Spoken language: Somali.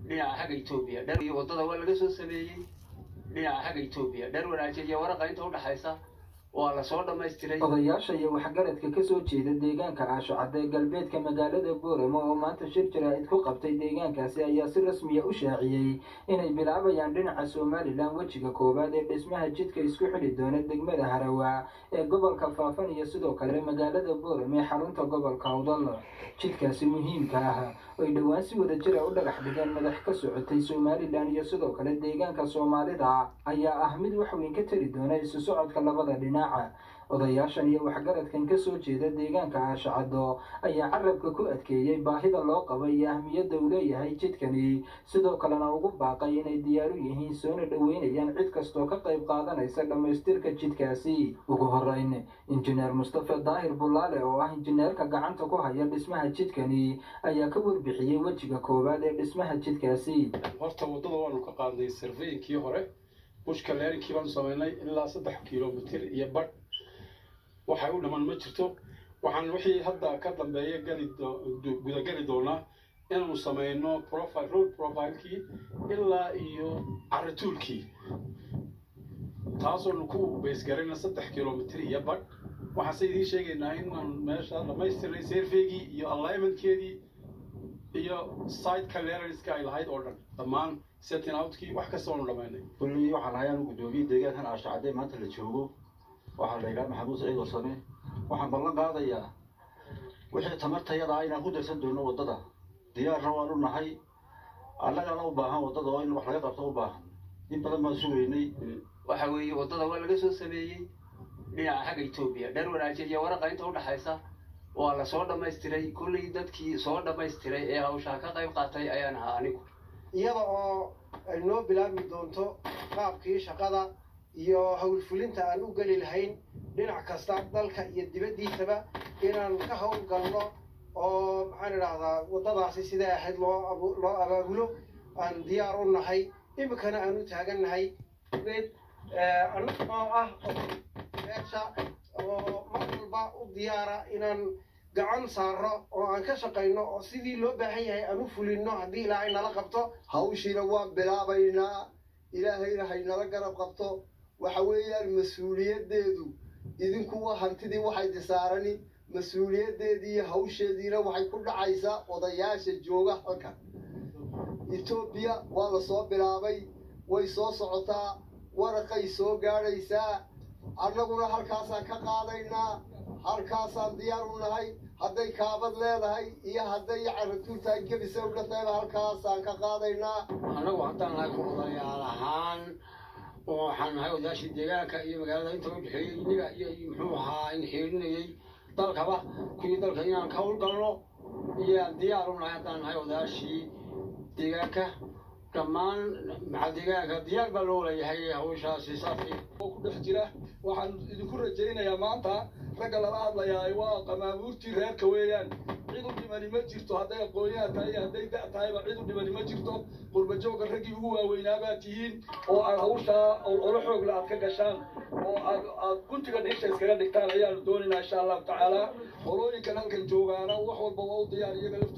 dhinaca xagga etoobiya dher iyo waddada waa laga soo sameeyey dhinaca xagga etoobiya dher wanaajiya iyo waraqa inta udhexaysa waa lasoo dhammaystiray odayaasha iyo waxgaradka kasoo jeeda deegaanka aashacad ee galbeedka magaalada booramo oo maanta shir jaraa'id ku qabtay deegaankaasi ayaa si rasmiya u shaaciyey inay bilaabayaan dhinaca somalilan wejiga koowaad ee dhismaha jidka isku xidhi doona degmada harawa ee gobolka faafan iyo sidoo kale magaalada booramo ee xarunta gobolka awdal jidkaasi muhiimka ah oy dhowaan si wada jira u dhagax dhigeen madax ka socotay somalilan iyo sidoo kale deegaanka soomaalida ayaa ah mid waxweyn ka tari doona isu socodka labada dhinac odayaashan iyo waxgaradkan kasoo jeeda deegaanka aashacado ayaa carabka ku adkeeyey baahida loo qabo iyo ahmiyadda uu leeyahay jidkani sidoo kalena ugu baaqay inay diyaaru yihiin soona dhoweynayaan cid kastoo ka qayb qaadanaysa dhammaystirka jidkaasi ugu horeyn injineer mustafe daahir bulaale oo ah injineerka gacanta ku haya dhismaha jidkani ayaa ka warbixiyey wejiga koowaad ee dhismaha jidkaasi horta waddada waanu ka qaadnay sarfeyinkii hore bushka leerinkii baanu samaynay ilaa saddex kilomitir iyo badh waxay u dhaman ma jirto waxaan wixii hadda ka dambeeya gali gudageli doonaa inaanu samayno profile road profilekii ilaa iyo caratuulkii taasoonu ku baysgarayna saddex kilomitir iyo badh waxaanse idiin sheegaynaa inaan meesha dhammaystirnay serfeygii iyo alignmentkeedii iyo sideka leerariska ay lahayd oo dhan dhammaan setting outkii wax kasta waanu dhamaynay kullii waxaan ahay anu guddoomiye deegaankan aashacadee maanta la joogo waxaa la yidhaha maxamuud saciid warsame waxaan ballan qaadayaa wixii tamartayada ah inaan ku darsan doono waddada diyaarna waanu nahay annagana u baahan waddada oo in wax laga qabto u baahan in badan baan sugaynay waxa weeye waddada waa laga soo sameeyey dhinaca xagga etoobiya dher wanaajiya iyo waraqa inta udhexaysa waa lasoo dhammaystiray kullii dadkii soo dhammaystiray ee hawshaa ka qayb qaatay ayaan ahaa anigu iyada oo ay noo bilaabmi doonto qaabkii shaqada iyo howlfulinta aan u geli lahayn dhinac kasta dalka iyo dibaddiisaba inaan ka hawl galno oo maxaan idhaahdaa waddadaasi siday ahayd loo loo abaabulo aan diyaar u nahay iminkana aan u taagan nahay annaga oo ah meesha oo mar walba u diyaara inaan gacan saaro oo aan ka shaqayno oo sidii loo baahan yahay aan u fulinno haddii ilaahay nala qabto hawshiina waan bilaabaynaa ilaahayna haynala garab qabto waxa weeyaan mas-uuliyaddeedu idinkuwa hantidii waxay disaarani mas-uuliyaddeedii iyo hawsheediina waxay ku dhacaysaa odayaasha jooga halkan etoobiya waa la soo bilaabay way soo socotaa waraqay soo gaadhaysaa annaguna halkaasaan ka qaadaynaa halkaasaan diyaar u nahay hadday kaabad leedahay iyo hadday caratuurtahay gebisa u dhatayba halkaasaan ka qaadaynaa annagu haddaan nahay ku odayaal ahaan oo waxaan nahay odayaashii deegaanka iyo magaalada inta u dhexeeyey inniga iyo muxuu ahaa in xiirinayey dalkaba kuwii dalka inaan ka howlgalno iyaan diyaar u nahay haddaan nahay odayaashii deegaanka dhammaan maxaa deegaanka diyaar baa loo leeyahay hawshaasi saasi oo ku dhex jira waxaan idinku rajaynayaa maanta ragga lala hadlayaa waa qamaabuurtii reerka weeyaan cid u dhimani ma jirto hadday aqoonyaha tahay iyo hadday da' tahayba cid u dhimani ma jirto qurbajooga raggii ugu waaweynaa baad tihiin oo aad hawshaa olo xoogla aad ka gashaan oo aad aad guntiga dhiisha iskaga dhigtaan ayaanu doonaynaa insha allahu tacaala qolooyinkan halkan joogaana wax walba waa u diyaar iyaga